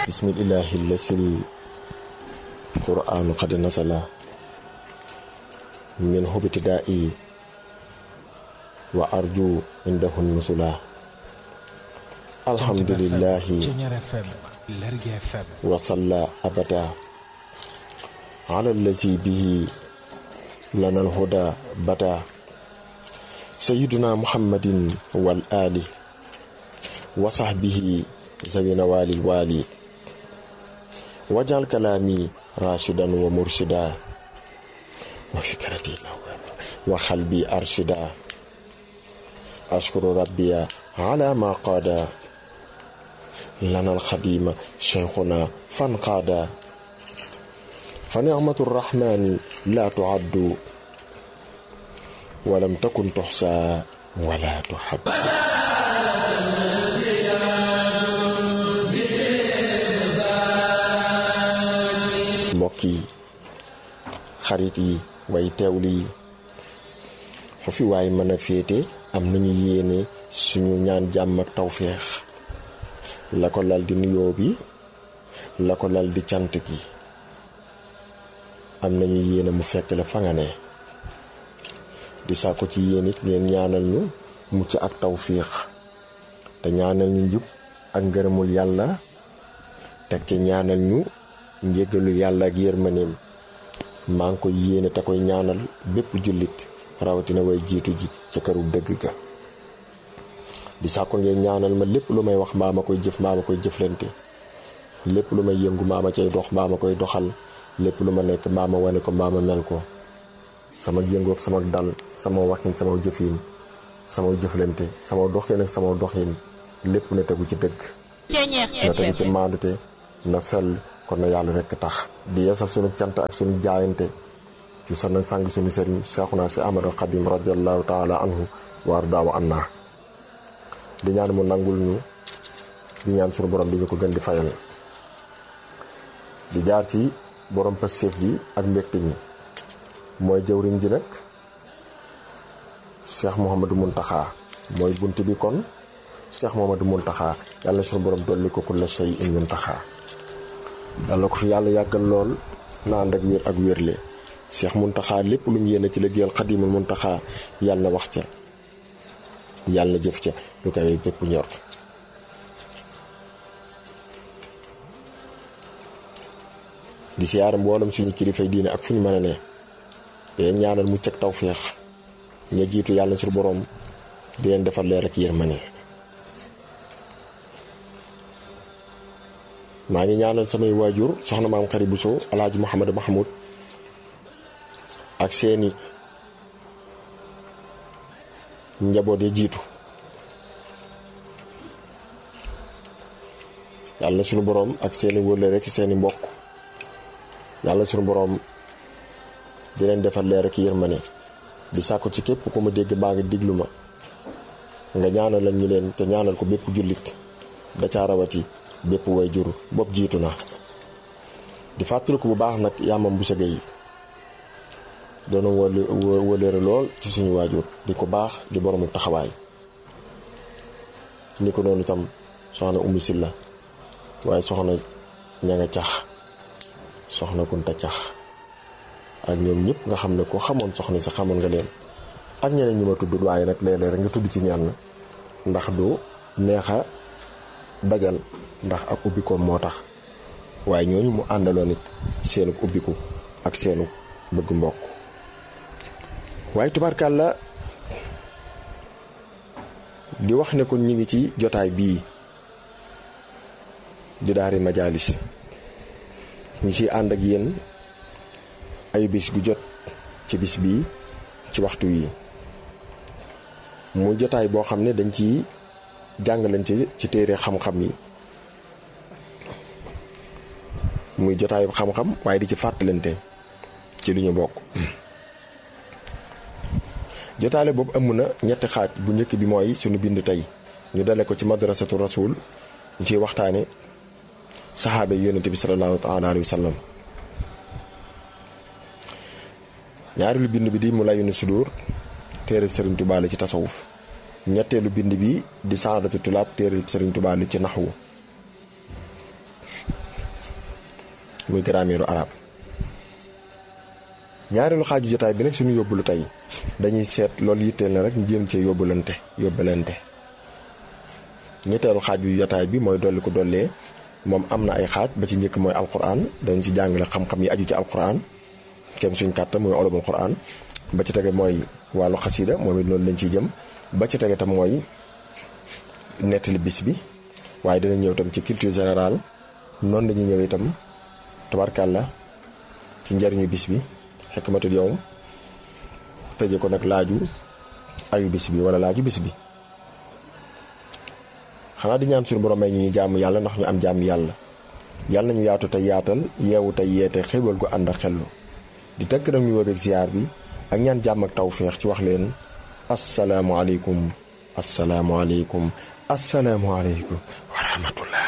bismillahi lasil qur'anu qad nasala min hubtidaa'i wa arju indahu nusula alhamdulillahi wa salla abada ala allazi bihi lana alhuda bada sayyiduna muhammadin wal ali wa sahbihi zawina walil wali wajal kalami rashidan wa murshida wa fikrati wa qalbi arshida ashkuru rabbiya ala ma qada lana alxadima cheikhuna fanqaada fa nicmatu rrahmani la tuaddu walam takun tuxsa wala tuhad mbokk yi xarit yi way teewlu yi foofu waay mën a féete am nañu yéene suñu ñaan jàmm ak tawféex la ko lal di nuyoo bi la ko lal di cant gi am nañu yéene mu fekk la fa nga ne di sàkku ci yéen it ngeen ñaanal ñu mucc ak tawféex te ñaanal ñu njub ak ngërëmul yàlla teg ci ñaanal ñu njéggalul yàlla ak yërmaneem maa ngi koy yéene te koy ñaanal bépp jullit rawatina way jiitu ji ca këru dëgg ga di sàkko ngeen ñaanal ma lépp lu may wax mbaa ma koy jëf mbaa ma koy jëflante lépp lu may yëngu mbaa ma cay dox mbaa ma koy doxal lépp lu ma nekk mbaa ma wane ko mbaa ma mel ko sama yëngoog sama dal sama waxin sama jëfin sama jëflante sama doxin ak sama doxin lépp na tegu ci dëgg na tegu ci maandute na sell kon na yàlla rekk tax di yeesal sunu cant ak sunu jaayante ci sana sàng sunu sëriñ Cheikhuna si Ahmadul Xadim radiallahu taala anhu wa ardaahu anna di ñaan mu nangul ñu di ñaan sunu borom di ñu ko gën di fayal di jaar ci borom Pastef bi ak mbégte mi mooy jëwriñ ji nag Cheikh Mouhamadou Mountakha mooy bunt bi kon Cheikh Mouhamadou Mountakha yàlla sunu borom dolli ko kulla shay in Mountakha yàlla ko fi yàlla yàggal lool na ànd ak wér ak wérle Cheikh Mountakha lépp lu mu yéene ci liggéeyal Xadimul Mountakha yàlla na wax ca yàlla na jëf ca lu koy bépp ñor di siyaare mboolem suñu kilifay diine ak fu ñu mën a ne te ñaanal mucc ak tawféex ña jiitu yàlla sur boroom di leen defal leer ak yërmande maa ngi ñaanal samay waajur soxna maam xari Bousso alaaji Mouhamadou Mahmoud ak seeni njaboot ya jiitu yàlla suñu boroom ak seeni wëlle rek seeni mbokk yàlla suñu boroom di leen defal leer ak yërmande di sàkku ci képp ku ma dégg baa ngi diglu ma nga ñaanalal ñu leen te ñaanal ko bépp jullit da caa rawati bépp way jur bopp jiitu na di fàttaliku bu baax nag yaamam bu sëgg yi doona wële wëleere lool ci suñu waajur di ko baax di boroomu taxawaay ni ko noonu itam soxna Umu Silla waaye soxna ña nga cax soxna Kunta cax ak ñoom ñëpp nga xam ne ko xamoon soxna si xamoon nga leen ak ñeneen ñi ma tudd waaye nag léeg-léeg rek nga tudd ci ñenn ndax du neexa dajal ndax ak ubbikoom moo tax waaye ñooñu mu àndaloon it seenu ubbiku ak seenu bëgg mbokk waaye tubaarkàlla di wax ne kon ñi ngi ci jotaay bii di daari majaalis ñu ci ànd ak yéen ay bis gu jot ci bis bii ci waxtu wi muy jotaay boo xam ne dañ ci jàngalante ci téere xam-xam yi muy jotaay xam-xam waaye di ci fàttalante ci li ñu bokk jotaale boobu ëmm na ñetti xaaj bu njëkk bi mooy sunu bind tey ñu dale ko ci madrasatu rasul ñu ciy waxtaane saxaaba yi yonente bi salallaahu taala alayhi wa sallam ñaareelu bind bi di mu layunu sudur téere sëriñ Tuubaa la ci tasawuf ñetteelu bind bi di saadatu tulaab téere sëriñ Tuubaa la ci naxwu muy grammaire arabe ñaareelu xaaju jotaay bi nag suñu yóbbulu tey dañuy seet loolu yitteel na rek ñu jéem cee yóbbulante yóbbalante ñetteelu xaaju jotaay bi mooy dolli ko dollee moom am na ay xaaj ba ci njëkk mooy alquran dañ ci jàngale xam-xam yi aju ci alquran kem suñ kàttan mooy ulumul quran ba ci tege mooy wàllu xasida moom it noonu lañ ciy jëm ba ci tege tam mooy nettali bis bi waaye dina ñëw tam ci culture générale noonu dañuy ñëw itam tabarkàlla ci njariñu bis bi xikmatul yawm tëje ko nag laaju ayu bis bi wala laaju bis bi xanaa di ñaan suñu borom may ñu jaamu yàlla ndax ñu am jaamu yàlla yàlla nañu yaatu tey yaatal yeewu tey yeete xéwal gu ànd ak xellu di tënk nag ñu woobeeg ziar bi ak ñaan jàmm ak tawféex ci wax leen asalaamualeykum asalaamualeykum asalaamualeykum wa rahmatullah